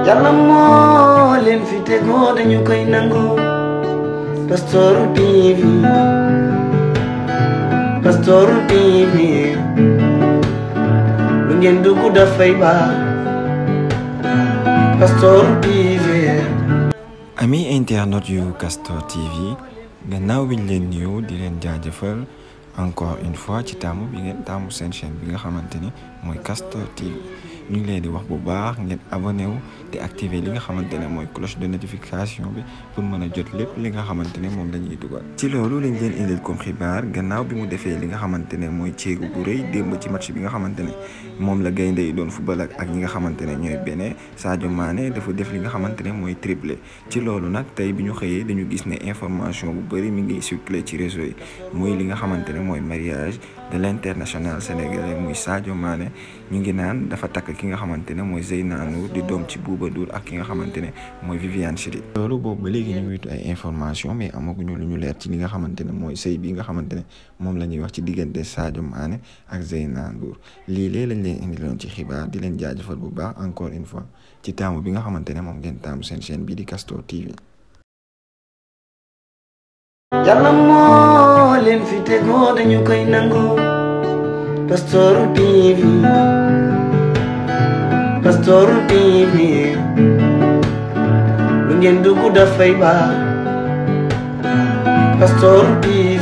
yàlla moo leen fi tegoo dañu koy nangu Pastoor TV Pastoor TV lu ngeen dugg dafay baax Pastoor TV ami internautes yu Castor TV gannaaw bi ñu leen nuyu di leen jaajëfal encore une fois ci taamu bi ngeen taamu seen chaîne bi nga xamante ni mooy Castor TV ñu ngi leen di wax bu baax ngeen abonné wu te activer li nga xamante ne mooy cloche de notification bi pour mën a jot lépp li nga xamante ne moom la ñuy dugal. ci loolu lañ leen indil comme xibaar gannaaw bi mu defee li nga xamante ne mooy ceegu bu rëy démb ci match bi nga xamante ne moom la gaynde yi doon football ak ñi nga xamante ne ñooy Bénin Sadio Mané dafa def li nga xamante ne mooy triplé ci loolu nag tey bi ñu xëyee dañu gis ne information bu bëri mi ngi circulé ci réseau yi muy li nga xamante ne mooy mariage de l'international sénégalais muy Sadio Mané ñu ngi naan dafa takk ki nga xamante ne mooy Zeyna Nour di doom ci Bouba Ndour ak ki nga xamante ne mooy Viviane Chidid loolu boobu ba léegi ñu ngi witu ay information mais amaguñu lu ñu leer ci li nga xamante ne mooy sëy bi nga xamante ne moom la ñuy wax ci diggante Sadio Mané ak Zeyna Ndour lii lee lañ leen indiloon ci xibaar di leen jaajëfal bu baax encore une fois ci taamu bi nga xamante ne moom ngeen taamu seen chaîne bii di Castor TV. yàlla moo leen fi tegoo dañu koy nangu Pastoor TV Pastoor TV lu ngeen dugg dafay baax Pastoor TV